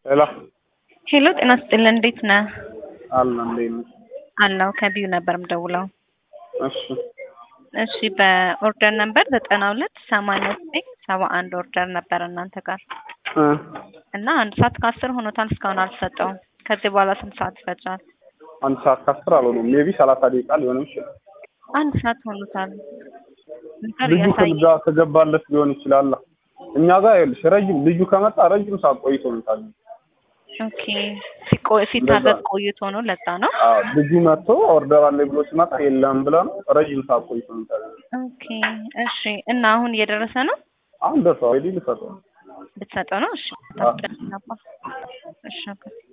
ሄሎ ሄሎ ጤና ስጥልን እንዴት ነህ? አለ እንዴት ነሽ? አለሁ ከቢዩ ነበር ምደውለው። እሺ እሺ በኦርደር ነበር ዘጠና ሁለት ሰማንያ ዘጠኝ ሰባ አንድ ኦርደር ነበር እናንተ ጋር እ እና አንድ ሰዓት ከአስር ሆኖታል እስካሁን አልሰጠውም። ከዚህ በኋላ ስንት ሰዓት ይፈጃል? አንድ ሰዓት ከአስር አልሆነም። ሜቢ ሰላሳ ደቂቃ ሊሆንም ይችላል። አንድ ሰዓት ሆኖታል። ነገር ልጁ ያሳየ ከዛ ከገባለት ሊሆን ይችላል። እኛ ጋር ይኸውልሽ ረጅም ልጁ ከመጣ ረጅም ሰዓት ቆይቶ ነው ታዲያ። ኦኬ ሲቆይ ሲታገዝ እንደዛ። ቆይቶ ነው ለዛ ነው። አዎ ልጁ መጥቶ ኦርደር አለ ብሎ ሲመጣ የለም ብለ ነው ረጅም ሰዓት ቆይቶ ነው ታዲያ። ኦኬ እሺ እና አሁን እየደረሰ ነው አሁን ደርሰዋል። ኦልሬዲ ልሰጠው ነው። ብትሰጠው ነው እሺ አዎ። ታስጨርስ ነበር እሺ ኦኬ